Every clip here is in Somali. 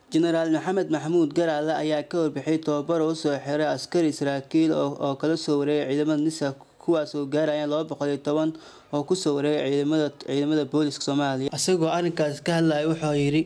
jenaraal maxamed maxamuud garaale ayaa ka warbixiyay tababar uu soo xiray askari saraakiil oo kala soo wareegay ciidamada nisa kuwaas oo gaarayaan laba boqol iyo toban oo kusoo wareegay ciidamada ciidamada booliska soomaaliya isagoo arrinkaas ka hadlaya wuxuu yidhi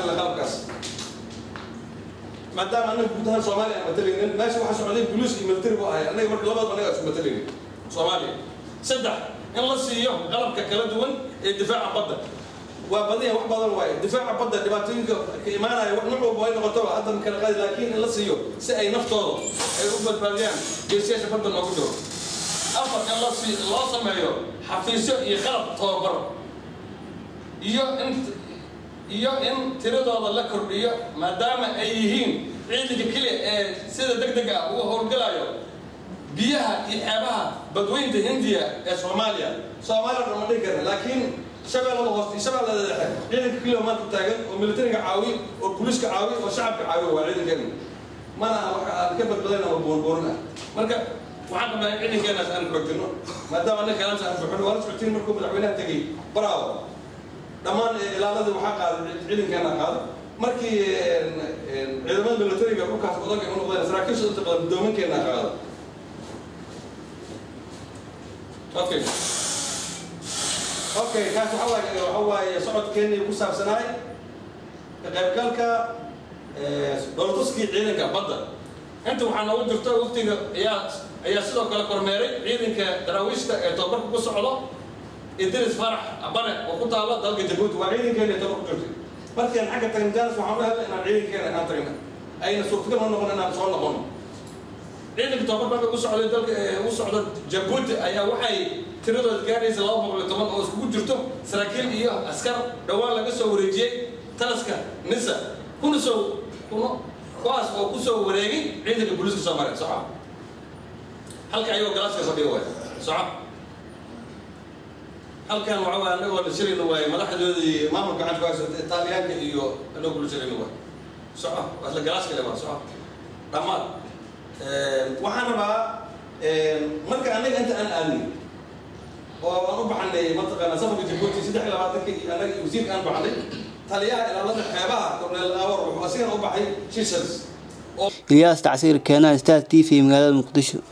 maadaama anaga guud ahaan soomaaliya aan matalaynin meesha waxaa socday boliis iyo military bu ahay anaga marka labadaba anaga isu matalaynin soomaaliya saddex in la siiyo qalabka kala duwan ee difaaca badda waa badanya wax badan waaye difaaca badda dhibaatooyinka ka imaanaya wax nuc walba ay noqotoba hadda makala qaadi laakiin in la siiyo si ay naftooda ay u badbaadiyaan geesiyaasha badda noogu jiro afar in la sii loo sameeyo xafiisyo iyo qalab tababar iyo in iyo in tiradooda la kordhiyo maadaama ay yihiin ciidanka keliya ee sida deg deg ah uga howlgalayo biyaha iyo xeebaha badweynta hindiya ee soomaaliya soomaaliya dhan ma dhihi karna laakiin shabeellada hoose iyo shabeellada dhexe ciidanka keliya maanta taagan oo militariga caawi oo booliiska caawi oo shacabka caawi waa ciidankeena mana aha waxa aan ka badbadayn ama buurbuurin ah marka waxaan qabnaa in ciidankeenaas aan xoojino maadaama annaga kalaamsa aan buuxino waa la socotiin markuu madaxweynaha tegey bravo dhammaan ilaaladii waxaa qaaday ciidankeena qaaday markii ciidamada militariga dhulkaas wadanka u noqdeen saraakiisha inta badan guddoominkeena qaada okay okay kaas waxa waaye waxa waaye socodkeenii ku saabsanaay ka qaybgalka dhoolatuskii ciidanka badda inta waxaa noogu jirta waqtiga ayaa ayaa sidoo kale kormeeray ciidanka daraawiishta ee tababarka ku socdo idris farax abane oo ku taala dalka jabuuti waa ciidankeena tabar ku jirtay markaan xagga tagna jaanis waxaan u helnay inaan ciidankeena aan tagna ayna suurtagal ma noqon inaan soo noqono ciidanka tababarka u socday dalka u socda jabuuti ayaa waxay tiradooda gaadhaysa laba boqol iyo toban oo iskugu jirto saraakiil iyo askar dhowaan laga soo wareejiyey talaska nisa kuna soo kuna kuwaas oo kusoo wareegay ciidanka booliiska soomaaliya soco halka ayagoo galaaska fadhiga waay soco halkan waxa waa anagoo la shirayna waaye madaxdoodii maamulka gacanta ku haysa itaaliyaanka iyo anagoo kula shirayna waaye soco waa isla galaaska le waa soco dhammaad waxaan rabaa marka anaga inta aan aadnay oo aan u baxanay mataqaana safarka jabuuti saddex iyo labaatanka iyo anaga iyo wasiirka aan baxnay taliyaha ilaalada xeebaha korneel awar wuxuu asigana u baxay shishers ilyaas tacsiir keenaa star t v magaalada muqdisho